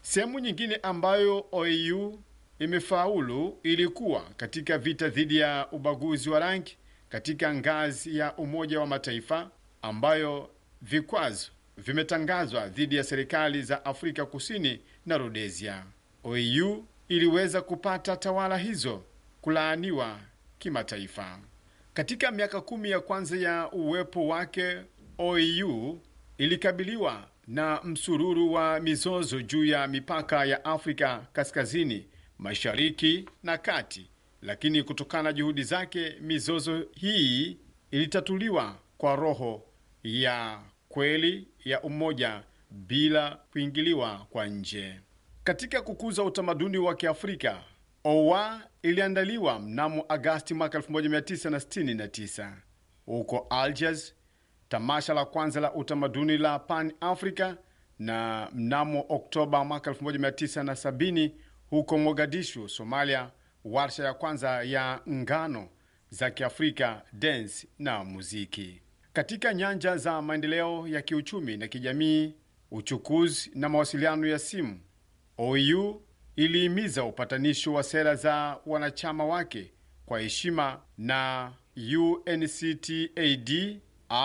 Sehemu nyingine ambayo OAU imefaulu ilikuwa katika vita dhidi ya ubaguzi wa rangi katika ngazi ya Umoja wa Mataifa, ambayo vikwazo vimetangazwa dhidi ya serikali za Afrika Kusini na Rhodesia. OAU iliweza kupata tawala hizo kulaaniwa kimataifa. Katika miaka kumi ya kwanza ya uwepo wake, OAU ilikabiliwa na msururu wa mizozo juu ya mipaka ya Afrika Kaskazini, Mashariki na Kati, lakini kutokana na juhudi zake, mizozo hii ilitatuliwa kwa roho ya kweli ya umoja bila kuingiliwa kwa nje. Katika kukuza utamaduni wa Kiafrika, OA iliandaliwa mnamo Agasti mwaka 1969 huko Algiers, tamasha la kwanza la utamaduni la Pan Africa, na mnamo Oktoba mwaka 1970 huko Mogadishu, Somalia, warsha ya kwanza ya ngano za Kiafrika, dance na muziki. Katika nyanja za maendeleo ya kiuchumi na kijamii, uchukuzi na mawasiliano ya simu, OU ilihimiza upatanisho wa sera za wanachama wake kwa heshima na UNCTAD,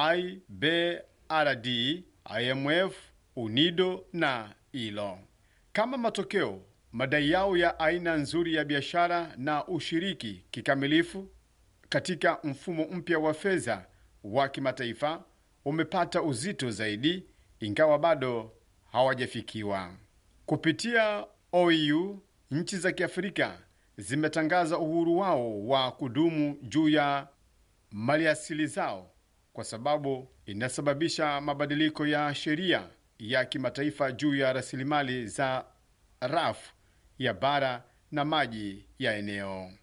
IBRD, IMF, UNIDO na ILO. Kama matokeo, madai yao ya aina nzuri ya biashara na ushiriki kikamilifu katika mfumo mpya wa fedha wa kimataifa umepata uzito zaidi, ingawa bado hawajafikiwa. Kupitia OU, nchi za Kiafrika zimetangaza uhuru wao wa kudumu juu ya maliasili zao, kwa sababu inasababisha mabadiliko ya sheria ya kimataifa juu ya rasilimali za rafu ya bara na maji ya eneo.